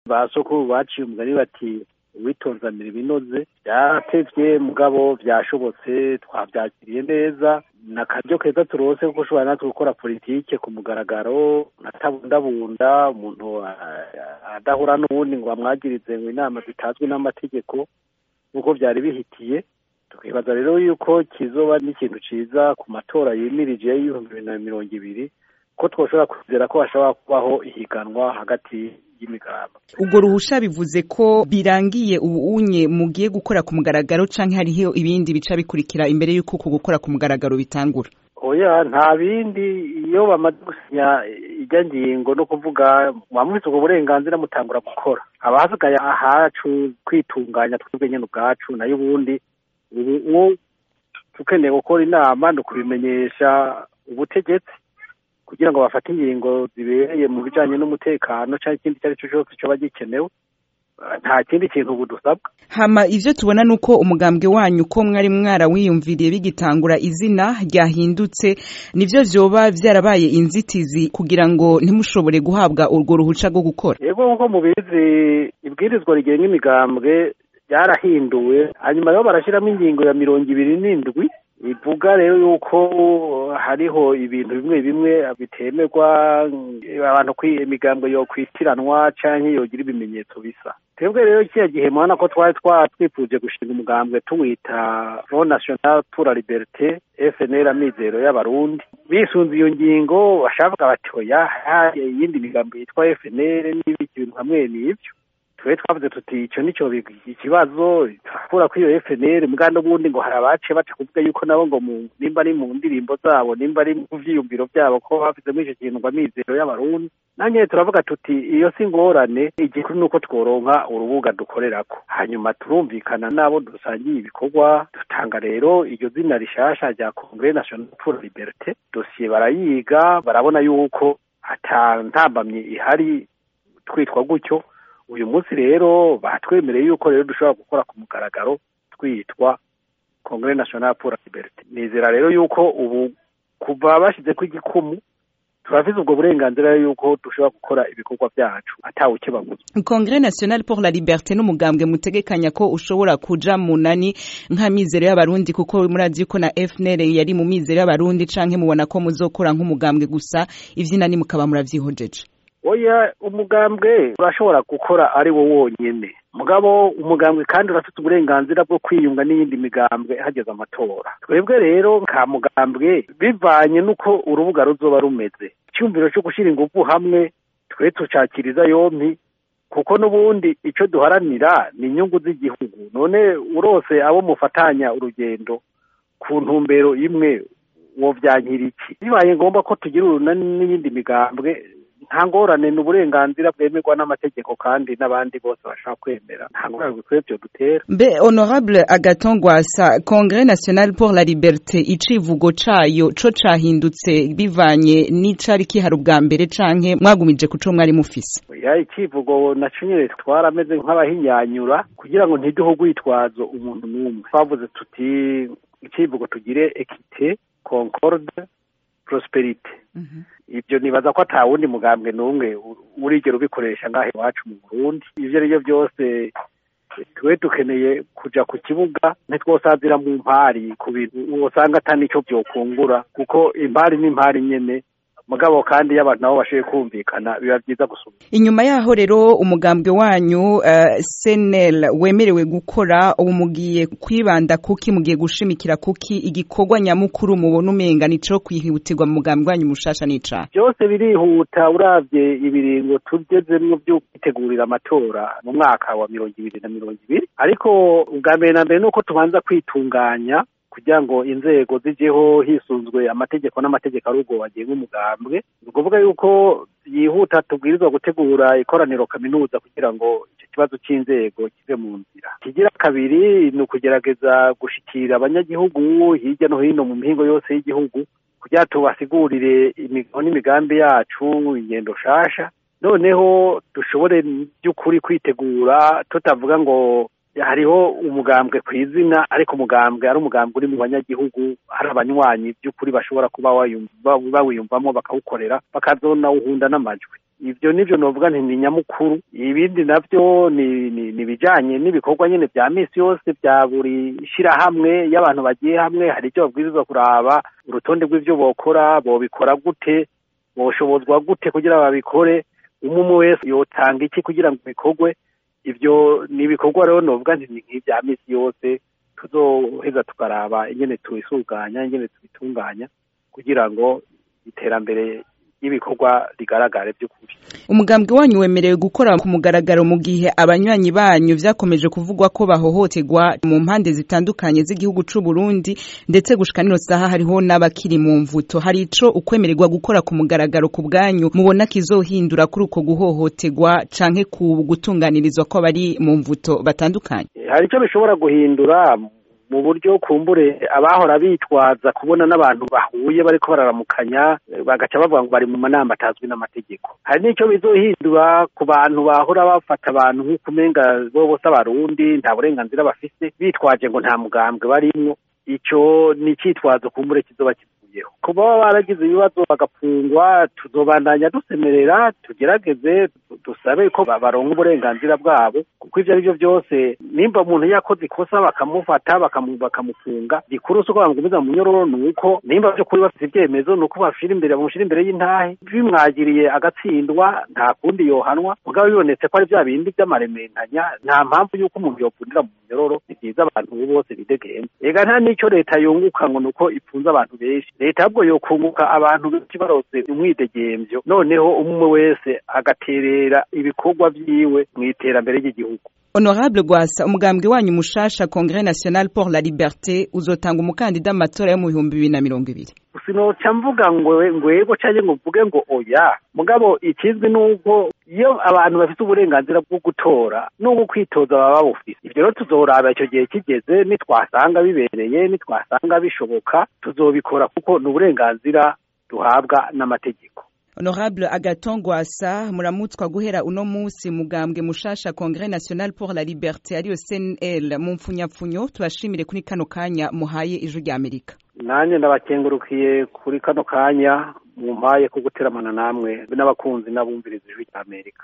ba soko baciye umugani bati uwitonzanira ibinoze byaratevye mugabo vyashobotse twavyakiriye neza na karyo keza turose kuko ushobora natwe gukora politike ku mugaragaro atabundabunda umuntu adahura n'uwundi ngo bamwagirize ngo inama zitazwi n'amategeko nk'uko vyari bihitiye tukibaza rero yuko kizoba n'ikintu ciza ku matora yimirije y'ibihumbi bibiri na mirongo ibiri ko twoshobora kwizera ko hashobora kubaho ihiganwa hagati y'imigabo ubwo ruhusha bivuze ko birangiye ubu unye mugiye gukora ku mugaragaro canke hariho ibindi bica bikurikira imbere y'uko uku gukora ku mugaragaro bitangura oya nta bindi iyo bamaze gusinya ijya ngingo no kuvuga mwamufite ubwo burenganzira mutangura gukora haba hasigaye ahacu kwitunganya twebwe nyene ubwacu nayo ubundi ubu tukeneye gukora inama ni ukubimenyesha ubutegetsi kugira ngo bafate ingingo zibereye mu bijanye n'umutekano cyangwa ikindi icyo ari cyo cyose coba gikenewe nta kindi kintu ubu dusabwa hama ivyo tubona nuko umugambwe wanyu ko mwari mwarawiyumviriye bigitangura izina ryahindutse nivyo vyoba vyarabaye inzitizi kugira ngo ntimushobore guhabwa urwo ruhuca rwo gukora yego nkuko mubizi ibwirizwa rigenga imigambwe ryarahinduwe hanyuma rero barashyiramo ingingo ya mirongo ibiri n'indwi bivuga rero yuko hariho ibintu bimwe bimwe bitemerwa abantu imigambwe yo kwitiranwa canke yogira ibimenyetso bisa twebwe rero kiya gihe mubona ko twari twifuje gushinga umugambwe tuwita front national pour la liberté fnl amizero y'abarundi bisunze iyo ngingo bashavuga bati oya iyindi migambo yitwa fnl n'ibiki bintu hamwe n'ivyo twe twavuze tuti ico nico ikibazo turakura kuri iyo FNL mbwa n'ubundi ngo hari abace baca kuvuga yuko nabo ngo nimba ari mu ndirimbo zabo nimba ari mu vyiyumviro vyabo ko bafizemo ico kintu ngo amizero y'abarundi nanye turavuga tuti iyo si ngorane igikuru nuko tworonka urubuga dukorerako hanyuma turumvikana n'abo dusangiye ibikorwa dutanga rero iryo zina rishasha rya Congrès National pour la Liberté dosiye barayiga barabona yuko ata ntambamye ihari twitwa gutyo uyu munsi rero batwemereye yuko rero dushobora gukora ku mugaragaro twitwa Congrès National pour la Liberté nizera rero yuko ubu kuva bashize ko igikumu turafise ubwo burenganzira yuko dushobora gukora ibikorwa byacu atawe ukibaguza Congrès National pour la Liberté n'umugambwe mutegekanya ko ushobora kuja munani nka mizero y'abarundi kuko murazi yuko na FNL yari mu mizero y'abarundi canke mubona ko muzokora nk'umugambwe gusa ivyinani mukaba muravyihojeje oya umugambwe urashobora gukora ari wo wonyene mugabo umugambwe kandi urafite uburenganzira bwo kwiyunga n'iyindi migambwe hageze amatora twebwe rero ka mugambwe bivanye n'uko urubuga ruzoba rumeze icyumviro cyo gushyira ingufu hamwe twe tucakiriza yompi kuko n'ubundi icyo duharanira ni inyungu z'igihugu none urose abo mufatanya urugendo ku ntumbero imwe wovyankira iki bibaye ngombwa ko tugira urunani n'iyindi migambwe nta ngorane ni uburenganzira bwemerwa n'amategeko kandi n'abandi bose bashaka kwemera nta ngorane bikwiye byo dutera mbe honorable agaton gwasa congrès national pour la liberté icivugo cayo co cahindutse bivanye n'icari kihari ubwa mbere canke mwagumije kuco mwari mufise ya icivugo naco nyene twarameze nk'abahinyanyura kugira ngo ntiduhe urwitwazo umuntu n'umwe twavuze tuti icivugo tugire ekite concorde prosperite ibyo nibaza ko ata wundi mugambwe n'umwe urigera ubikoresha ngaho iwacu mu burundi ivyo ari byo byose twe dukeneye kuja ku kibuga ntitwosazira mu mpari ku bintu wosanga ata nico vyokungura kuko impari n'impari nyene mugabo kandi iyo abantu nabo bashoboye kumvikana biba byiza gusuma inyuma yaho rero umugambwe wanyu uh, senel wemerewe gukora ubu mugiye kwibanda kuki mugiye gushimikira kuki igikorwa nyamukuru mubona umenga nico kwihutirwa mu mugambwe wanyu mushasha nica byose birihuta uravye ibiringo tugezemwo vyo kwitegurira amatora mu mwaka wa mirongo ibiri na mirongo ibiri ariko ubwa mbere na mbere nuko tubanza kwitunganya kugira ngo inzego zijeho hisunzwe amategeko n'amategeko ari ubwo bagenga umugambwe ni ukuvuga yuko yihuta tubwirizwa gutegura ikoraniro kaminuza kugira ngo icyo kibazo cy'inzego kive mu nzira kigira kabiri ni ukugerageza gushikira abanyagihugu hirya no hino mu mihingo yose y'igihugu kugira tubasigurire imigabo n'imigambi yacu ingendo shasha noneho dushobore by'ukuri kwitegura tutavuga ngo hariho umugambwe ku izina ariko umugambwe ari umugambwe uri mu banyagihugu hari abanywanyi by'ukuri bashobora kuba bawiyumvamo bakawukorera bakazonawuhunda n'amajwi ivyo nivyo novuga nti ni nyamukuru ibindi navyo ni ni bijanye n'ibikorwa nyene vya misi yose vya buri shirahamwe y'abantu bagiye hamwe hari ivyo babwirizwa kuraba urutonde rw'ivyo bokora bobikora gute boshobozwa gute kugira babikore umwe wese yotanga iki kugira ngo bikorwe ivyo ni ibikorwa rero novuga nti ni nk'ivya misi yose tuzoheza tukaraba ingene tubisuganya ingene tubitunganya kugira ngo iterambere y'ibikorwa rigaragare by'ukuri umugambwe wanyu wemerewe gukora ku mugaragaro mu gihe abanywanyi banyu vyakomeje kuvugwa ko bahohoterwa mu mpande zitandukanye z'igihugu c'u Burundi ndetse gushika nino saha hariho n'abakiri mu mvuto hari ico ukwemererwa gukora ku mugaragaro ku bwanyu mubona kizohindura kuri uko guhohoterwa canke ku gutunganirizwa ko bari mu mvuto batandukanye hari ico bishobora guhindura mu buryo kumbure abahora bitwaza kubona n'abantu bahuye bariko bararamukanya bagaca bavuga ngo bari mu manama atazwi n'amategeko hari n'ico bizohindura ku bantu bahora bafata abantu nk'uko umenga bo bose abarundi nta burenganzira bafise bitwaje ngo nta mugambwe barimwo ico ni icitwazo kumbure kizoba kivuyeho kuba baba baragize ibibazo bagapfungwa tuzobandanya dusemerera tugerageze dusabe ko baronka uburenganzira bwabo kuko ivyo ari vyo vyose nimba umuntu yakoze ikosa bakamufata bakamufunga gikuru si uko bamugumiza mu munyororo ni uko nimba vyo kuri bafite ivyemezo ni uko bashira imbere bamushira imbere y'intahe bimwagiriye agatsindwa nta kundi yohanwa mugabo bibonetse ko ari vya bindi vy'amarementanya nta mpamvu y'uko umuntu yopfundira mu munyororo ni vyiza abantu bose bidegembye ega nta n'ico leta yunguka ngo ni uko ipfunza abantu benshi leta ahubwo yokunguka abantu benshi barose umwidegemvyo noneho umwe wese agaterera ibikorwa vyiwe mw'iterambere ry'igihugu honorable gwasa umugambwe wanyu mushasha congrès national pour la liberté uzotanga umukandida amatora yo mu bihumbi bibiri na mirongo ibiri sinoca mvuga ngo ngwego canke ngo mvuge ngo oya mugabo ikizwi nuko iyo abantu bafite uburenganzira bwo gutora n'ubwo kwitoza baba babufise ivyo rero tuzoraba ico gihe kigeze nitwasanga bibereye nitwasanga bishoboka tuzobikora kuko ni uburenganzira duhabwa n'amategeko honorable agaton gwasa muramutswa guhera uno musi mugambwe mushasha congrès national pour la liberté ariyo cnl mu mpfunyapfunyo tubashimire kuri kano kanya muhaye ijwi rya amerika nanjye ndabakengurukiye kuri kano kanya mumpaye ko guteramana namwe n'abakunzi n'abumviriza ijwi rya amerika